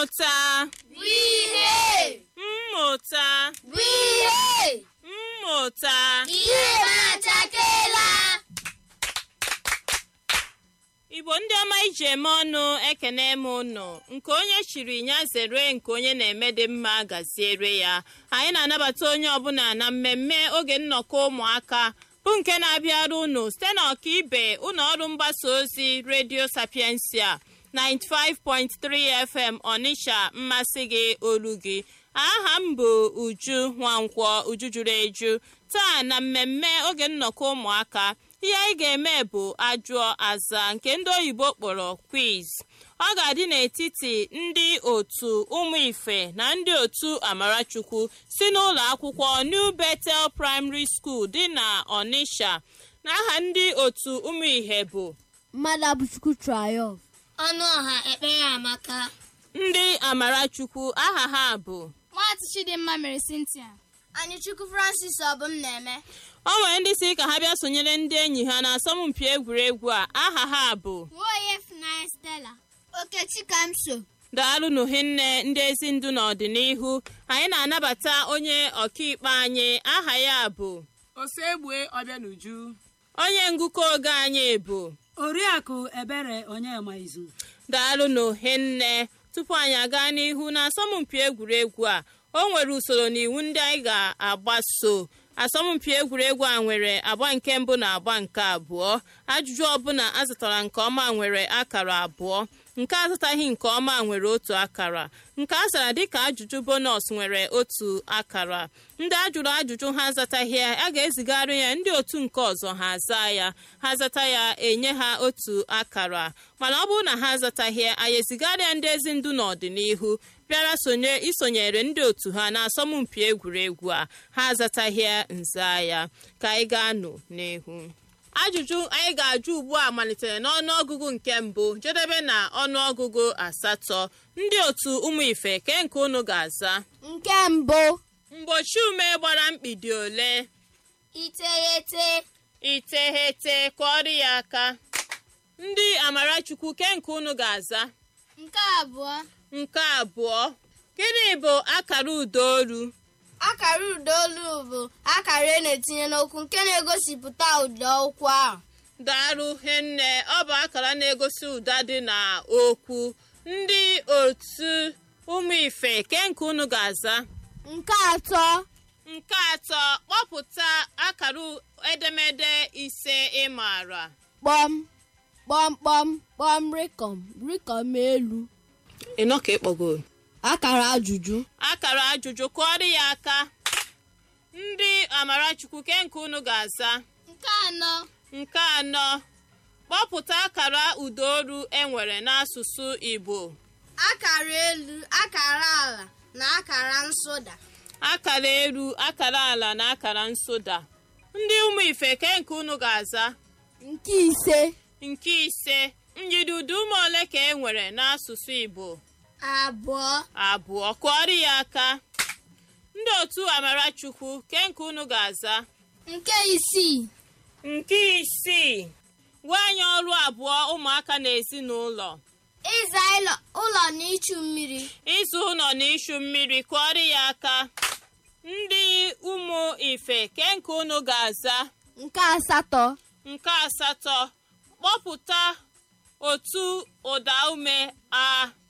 mmụta bụ ihe mmụta bụ ihe mmụta ihe na-achakela igbo ndị ọma iji eme ọnụ ekene m ụnụ nke onye chiri ya zere nke onye na-eme dị mma gaziere ya anyị na-anabata onye ọbụla na mmemme oge nnọkọ ụmụaka bụ nke na-abịara unu site na ọkaibe ụlọ ọrụ mgbasa ozi redio sapiensia 95.3 fm ọnịsha mmasị gị olu gị aha m bụ uju nwankwọ uju juru eju taa na mmemme oge nnọkọ ụmụaka ihe anyị ga-eme bụ ajụọ aza nke ndị oyibo kpọrọ quiz ọ ga-adị n'etiti ndị otu ụmụ ife na ndị otu amarachukwu si n'ụlọ akwụkwọ new betel primary school dị na ọnịsha n'aha ndị otu ụmụ ihe bụ mmadụ abụchukwu triumph ọnụ ọha ekpere amaka ndị amarachukwu aha ha bụ nwatụ chidimma mere cynthia anyị chukwu francis ọbụm na-eme o nwere ndị si ka ha bịa sonyere ndị enyi ha na asọmpi egwuregwu a aha ha bụ nwaonye funanya stella okechi kamso daalụnụ hinne ndị ezi ndụ n'ọdịnihu anyị na-anabata onye ọkaikpe anyị aha ya bụ osegbue ọbịa n'uju onye ngụkọ oge anyị bụ oriakụ ebere onyema izu daalụnụ hinne tupu anyị aga n'ihu na asọmpi egwuregwu a o nwere usoro na iwu ndị anyị ga-agbaso asọmpi egwuregwu a nwere agba nke mbụ na agba nke abụọ ajụjụ ọbụla azụtara nke ọma nwere akara abụọ nke azụtaghị nke ọma nwere otu akara nke a zara dịka ajụjụ bonus nwere otu akara ndị ajụrụ ajụjụ ha azataghị ya a ga-ezigara ya ndị otu nke ọzọ ha aza ya ha zata ya enye ha otu akara mana ọ bụrụ na ha azataghị ya anyị ezigara ya ndị ezi ndụ n'ọdịnihu bịara sonye isonyere ndị otu ha na asọmpi egwuregwu a ha azataghị ya nza ya ka anyị gaa-anụ n'ihu ajụjụ anyị ga-ajụ ugbu a malitere n'ọnụọgụgụ nke mbụ jedebe na ọnụọgụgụ asatọ ndị otu ụmụ ife ke nke unu ga-aza nke mbụ mgbochi ume gbara mkpidi ole iteghete iteghete kụọrọ ya aka ndị amarachukwu ke nke unu ga-aza nke abụọ nke abụọ gịnị bụ akara udaolu akara ụdaolu bụ akara a na-etinye n'okwu nke na-egosipụta ụda okwu ahụ daalụ henne ọ bụ akara na-egosi ụda dị na okwu ndị otu ụmụ ife ke nke unu ga-aza nke atọ nke atọ kpọpụta akara edemede ise ị maara kpọm kpọmkpọm kpọm rịkọm rịkọm elu ịnọ ka ịkpọgo akara ajụjụ akara ajụjụ kụọrọ ya aka ndị amarachukwu ke nke unu ga-aza nke anọ nke anọ kpọpụta akara udaolu enwere n'asụsụ igbo akara elu akara ala na akara nsụda akara elu akara ala na akara nsụda ndị ụmụ ife ke nke unu ga-aza nke ise nke ise njidudu ume ole ka e nwere n'asụsụ igbo abụọ abụọ kụọrọ ya aka ndị otu amarachukwu ke nke unu ga-aza nke isii nke isii gwa anyị ọrụ abụọ ụmụaka na ezinụlọ ịza ịlọ- ụlọ na ichu mmiri ịzụ ụlọ na ishu mmiri kụọrọ ya aka ndị ụmụ ife ke nke unu ga-aza nke asatọ nke asatọ kpọpụta otu ụda ume a